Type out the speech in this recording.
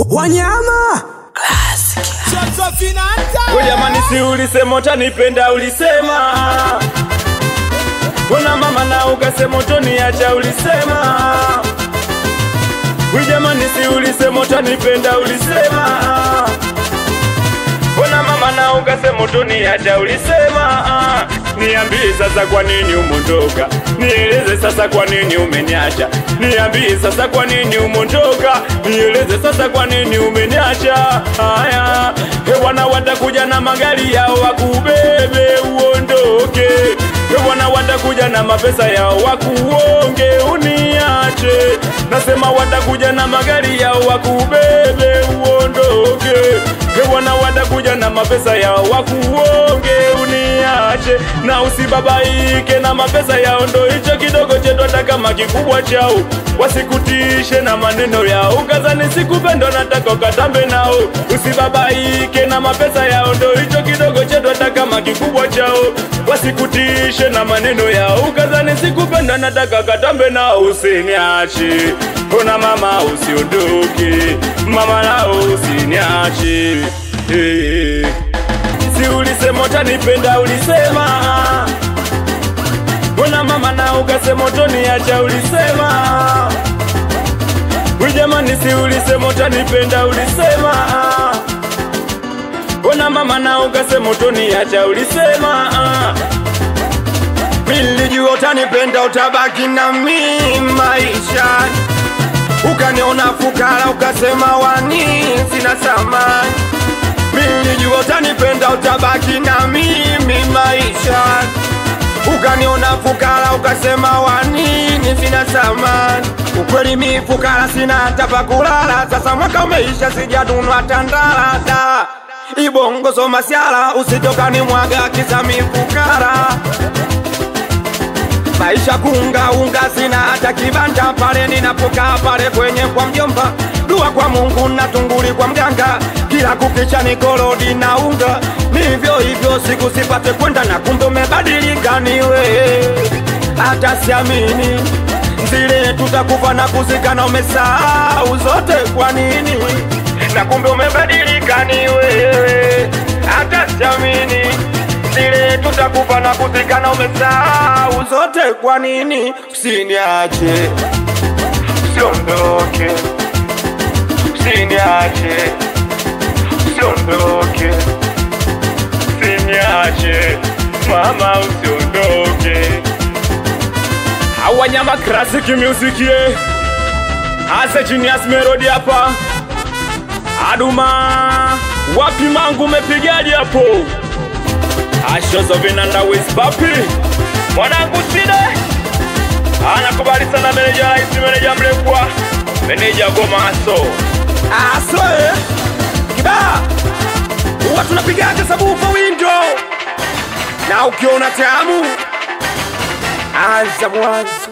wanyama We jamani, si ulisema utanipenda, ulisema Mbona mama na ukasema utoniacha, ulisema We jamani, si ulisema utanipenda, ulisema Mbona mama na ukasema utoniacha, ulisema Niambie sasa kwa nini umondoka, nieleze sasa kwa nini umeniacha, niambie sasa kwa nini umondoka, nieleze sasa kwa nini umeniacha. Haya, hewana watakuja na magari yao wakubebe uondoke, hewana watakuja na mapesa yao wakuonge uniache, nasema watakuja na magari yao wakubebe uondoke, hewana watakuja na mapesa yao wakuonge uniache na usibabaike na mapesa yao, ndo hicho kidogo chetu, hata kama kikubwa chao, wasikutishe na maneno yao, ukazani sikupendo, nataka ukatambe nao. Usibabaike na mapesa yao, ndo hicho kidogo chetu, hata kama kikubwa chao, wasikutishe na maneno yao, ukazani sikupendo, nataka ukatambe nao. Usiniache ona mama, usiondoke mama, nao usiniache hey. Si ulisema utanipenda, ulisema Mbona mama na ukasema utoniacha, ulisema We jamani, si ulisema utanipenda, ulisema Mbona mama na ukasema utoniacha, ulisema Nilijua utanipenda utabaki na mimi maisha, ukaniona fukara ukasema wani sina thamani. Nilijua utanipenda utabaki na mimi maisha, ukaniona fukara ukasema wanini sina thamani. Ukweli mi fukara sina hata pa kulala, sasa mwaka umeisha sijadunwa tandala Ibongo soma siala usitokani mwaga kisa mi fukara maisha kunga unga, sina hata kibanda pale ninapokaa pale kwenye kwa mjomba, dua kwa Mungu na tunguli kwa mganga, kila kukicha ni korodi na unga, nivyo hivyo siku sipate kwenda na kumbe umebadilika niwe, hata siamini zile tutakufa na kuzikana, umesahau zote kwa nini? Na kumbe umebadilika ni wewe, hata siamini zile tutakufa na kuzikana, umesahau zote kwa nini? Usiniache, usiondoke, usiniache, usiondoke, usiniache mama, usiondoke. Awanyama classic music ye Ase Genius Melody hapa Aduma wapi mangu umepigaje hapo Ashozo vinanda with papi Mwanangu side Anakubali sana meneja raisi meneja mlekwa Meneja gomaso asoe kibaa huwa tunapigaga sabufa windo na ukiona tamu anza mwanzo